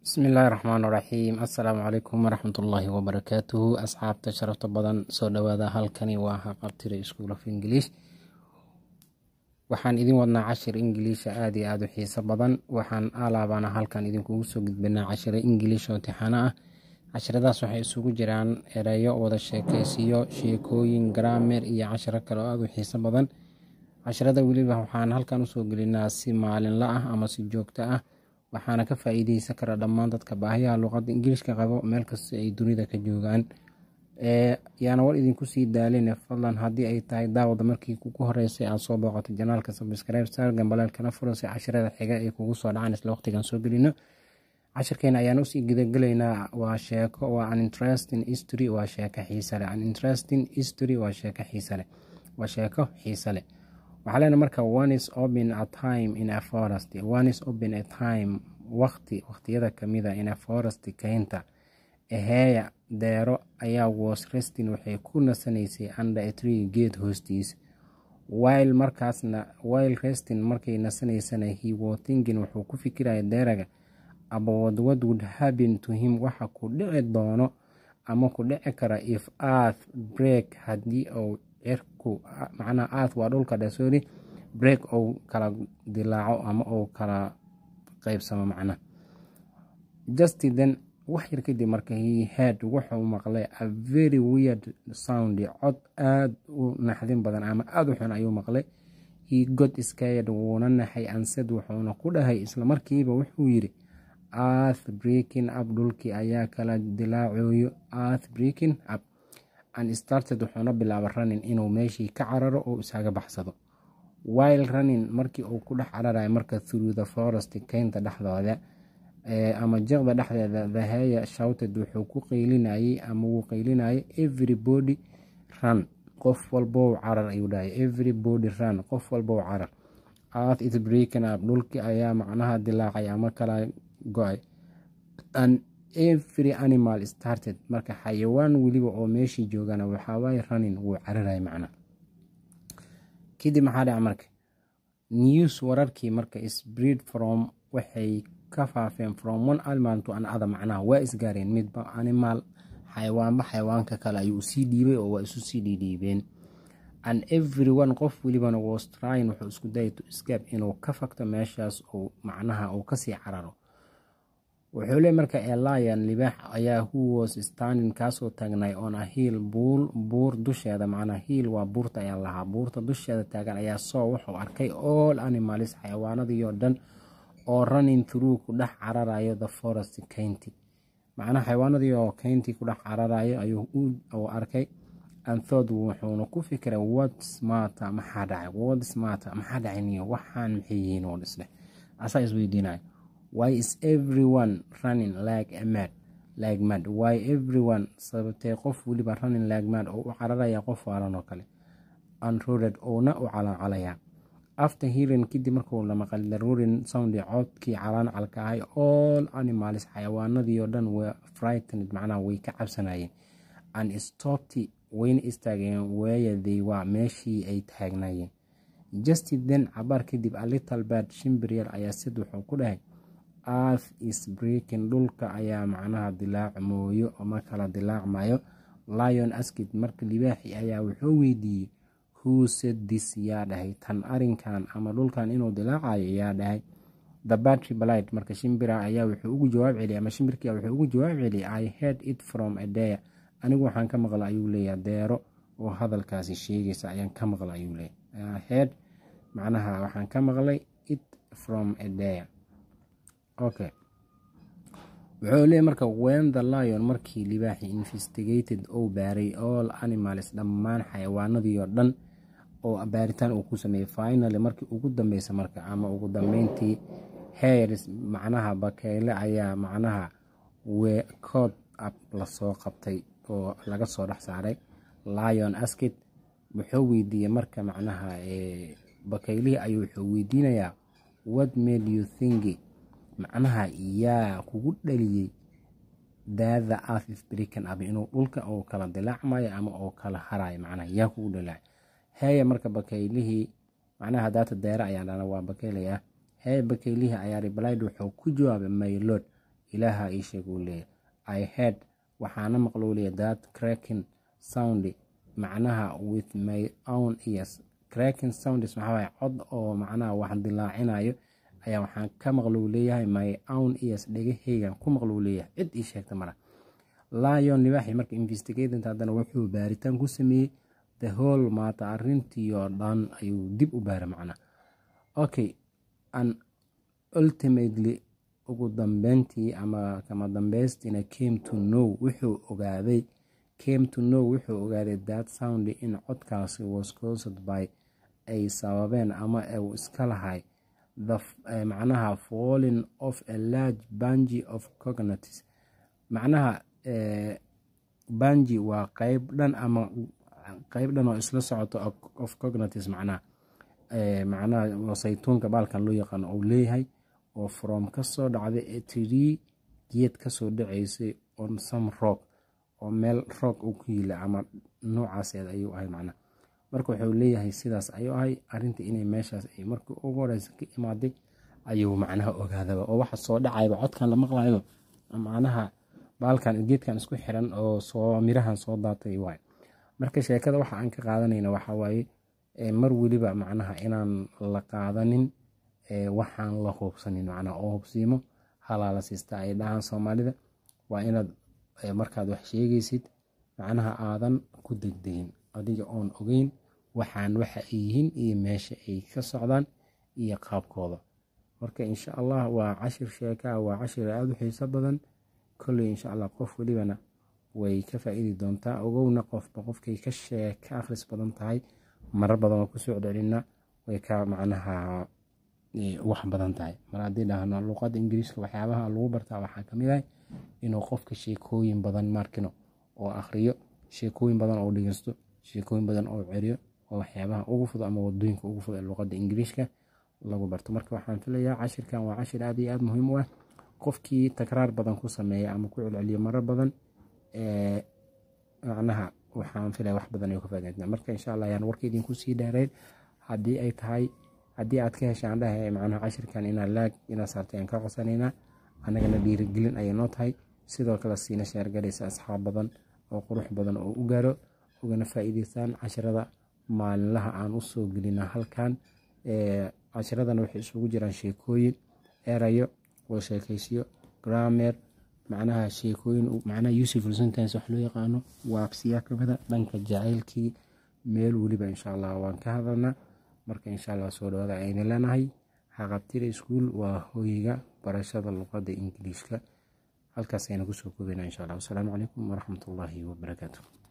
bismillaahi raxmaan raxiim assalaamu calaykum waraxmatullaahi wabarakaatuhu asxaabta sharafta badan soo dhawaada halkani waa haqabtira school of english waxaan idin wadnaa cashir ingiliisha aada iyo aada u xiiso badan waxaan alaabana halkan idinkugu soo gudbinaa cashiro ingiliish oo tixano ah cashiradaas waxay isugu jiraan ereyo wada sheekeysiyo sheekooyin garaamer iyo cashiro kale oo aada u xiiso badan cashirada weliba waxaan halkan usoo gelinaa si maalinla ah ama si joogto ah waxaana ka faa-iideysan kara dhammaan dadka baahiyaha luuqadda ingiliishka qabo meel kasta ay dunida ka joogaan yaana war idinku sii daalin fadlan haddii ay tahay daawada markii kugu horeysay aad soo booqato janaalka subscribe sar gambaleelkana furo si cashirada xiga ay kugu soo dhacaan isla waqtigan soo gelino cashirkeena ayaan usii gudagelaynaa waa sheeko waa an interesting history waa sheeko xiise leh an interesting history waa sheeko xiise leh waa sheeko xiise leh waxaa leena marka one is open a time in a forest one is open a time waqti waqtiyada kamida in a forest keynta eheeya deero ayaa was resting waxay ku nasanaysay under a tree geed hoostiis while markaasna while resting markay nasanaysana he was thinking wuxuu ku fikiraya deeraga about what would happen to him waxa ku dhici doono ama ku dhici kara if earth break haddii uu cirku macnaha earth waa dhulka dhasori break ou kala dilaaco ama uu kala qeybsamo macnaha just then wax yar kadib marka he had wuxuu maqlay a very weird sound cod aada u naxdin badan ama aada u xun ayuu maqlay he got scared wuuna naxay ansad wuxuuna ku dhahay islamarkiiba wuxuu yiri earth breaking up dhulkii ayaa kala dilaacoyo earth breaking up and started wuxuuna bilaaba running inuu meeshii ka cararo oo isaga baxsado while running markii uu ku dhex cararayo marka through the forest keynta dhexdooda ama jeqda dhexdeeda thahaya shouted wuxuu ku qeylinayay ama wuu qeylinayay everybody run qof walbow carar ayuu dhahay everybody run qof walbow carar earth is breaking up dhulkii ayaa macnaha dilaacay ama kala go-ay and every animal started marka xayawaan weliba oo meeshii joogana waxawaaye running wuu cararaya macna kadib maxaa dhaca marka news wararkii marka spread from waxay ka faafeen from one animal to another macnaha waa isgaareen midba animal xayawaanba xayawaanka kale ayuu usii dhiibay oo waa isu sii dhiidhiibeen and everyone qof welibana was trying wuxuu isku dayay to escape inuu ka fagto meeshaas uu macnaha uu kasii cararo wuxuu le marka elian libaax ayaa who was standing kaasoo taagnay on a hiil buul buur dusheeda macnaa hiil waa buurta ayaa lahaa buurta dusheeda taagan ayaa soo wuxuu arkay all animals xayawaanadiioo dhan oo running through ku dhex cararayo the forest keynti macnaha xayawaanadii oo keyntii ku dhex cararayo ayuu u arkay anthod wuxuuna ku fikiray whats mata maxaa dhacay whats mata maxaa dhacay niyo waxaan maxay yihiin oo dhisle asaa isweydiinayo why is everyone running like a mad like mad why everyone sababtee qof weliba running like mad oo u cararaya qof waalan oo kale unroded uuna u calaacalaya after hearing kadib markuu la maqal daruurin soundi codkii calaancalka ahay all animals xayawaanadii oo dhan wa frightened macnaha way ka cabsanayeen and stopped wayna istaageen weeyaday waa meeshii ay taagnaayeen just then cabaar kadib a little bad shimbir yar ayaa sid wuxuu ku dhahay earth is breaking dhulka ayaa macnaha dilaacmooyo ama kala dilaacmayo lion askid marka libaaxi ayaa wuxuu weydiiyey who said this yaa dhahay tan arinkan ama dhulkan inuu dilaacayo yaa dhahay the battery blight marka shimbira ayaa wuxuu ugu jawaab celiyay ama shimbirkii wuxuu ugu jawaab celiyay i heard it from a day anigu waxaan ka maqla ayuu leeyahay deero oo hadalkaasi sheegaysa ayaan ka maqla ayuu leeyahay i heard macnaha waxaan ka maqlay it from a day okay wuxuu leeyahy marka wen the lion markii libaaxi investigated ou baaray all animals dhammaan xayawaanadii oo dhan oo baaritaan uu ku sameeyey finaly markii ugu dambeysa marka ama ugu dambeyntii hairs macnaha bakeyle ayaa macnaha wecood up lasoo qabtay oo laga soo dhex saaray lion askid wuxuu weydiiyey marka macnaha bakeylihii ayuu wuxuu weydiinayaa what made you think macnaha yaa kugu dhaliyey daada earth is breaking up inuu dhulka uu kala dilaacmayo ama uu kala harayo macnaha yaa kugu dhalaacay heeya marka bakeylihii macnaha daata deere ayaan dhana waa bakeylaya heeya bakeylihii ayaa replied wuxuu ku jawaabay maylod ilaaha ii sheeg uu leeyahay i head waxaana maqlou leeyahay that cracking sound macnaha with my own ears cracking sounds maxaa waaye cod oo macnaha wax dilaacinayo ayaa waxaan ka maqlou leeyahay my own ears dhegahaygan ku maqlou leeyahay cid ii sheegta mala lion libaaxi marka investigatant haddana wuxuu baaritaan ku sameeyey the whole maata arrintii oo dhan ayuu dib u baara macnaa okay an ultimately ugu dambeyntii ama kama dambeystina came to know wuxuu ogaaday came to know wuxuu ogaaday that sound in codkaasi was caused by ay sababeen ama uu iska lahay the macnaha falling of a large bangi of cognates macnaha bangi waa qeyb dhan ama qeyb dhan oo isla socoto of cognates macnaha macnaha saytuunka baalkan loo yaqaano uu leeyahay oo from kasoo dhacday tree geed kasoo dhaceysay on some rock oo meel roog uu ku yila ama noocaaseed ayuu ahay macnaha marka wuxuu leeyahay sidaas ayuu ahay arinta inay meeshaas ay markii ugu horeysa ka imaaday ayuu macnaha ogaadaba oo waxa soo dhacayba codkan la maqlayo macnaha baalkan geedkan isku xiran oo soo mirahan soo daatay waay marka sheekada waxa aan ka qaadanayna waxa waaye mar weliba macnaha inaan la qaadanin waxaan la hubsanin macnaha oo hubsiimo halaala siista ay dhahaan soomaalida waa inaad markaad wax sheegaysid macnaha aadan ku degdegin adiga oon ogeyn waxaan waxa ay yihiin iyo meesha ay ka socdaan iyo qaabkooda marka insha allah waa cashir sheekaa waa cashir aada u xiiso badan kolley insha allah qof welibana way ka faa-iidi doontaa ogowna qofba qofkay ka shee ka akhris badan tahay marar badan oo kusoo celcelina way ka macnaha wax badan tahay mar haddii dhahno luqadda ingiriiska waxyaabaha lagu bartaa waxaa kamid ah inuu qofka sheekooyin badan markino oo akhriyo sheekooyin badan oo dhegeysto sheekooyin badan oo ceriyo oo waxyaabaha ugu fudud ama wadooyinka ugu fudud ee luqadda ingiriiska lagu barto marka waxaan filayaa cashirkan waa cashir aad iyo aada muhiim u ah qofkii takraar badan ku sameeya ama ku celceliyo marar badan macnaha waxaan filaya wax badan ay ka faaideyna marka insha allah ayaan warka idinku sii dheereyn haddii ay tahay haddii aad ka heshaan dhahe macnaha cashirkan inaad laag inaad saartay aan ka codsanaynaa annagana dhiirigelin ayay noo tahay sidoo kale siina sheergalaysa asxaab badan oo qurux badan oo u gaaro ugana faa-iideystaan cashirada maalinlaha aan usoo gelina halkan cashiradana waxay isugu jiraan sheekooyin erayo oo sheekaysiyo gramer macnaha sheekooyin macnaha useful sentence wax loo yaqaano waabsiyaa kamida dhanka jacaylkii meel weliba insha allah waan ka hadalnaa marka insha allah soo dhawaada ayna leenahay haqabtira iskuol waa hoyga barashada luqadda ingiliishka halkaas ayna kusoo koobeyna insha allah wasalaamu calaykum waraxmatullaahi wabarakaatu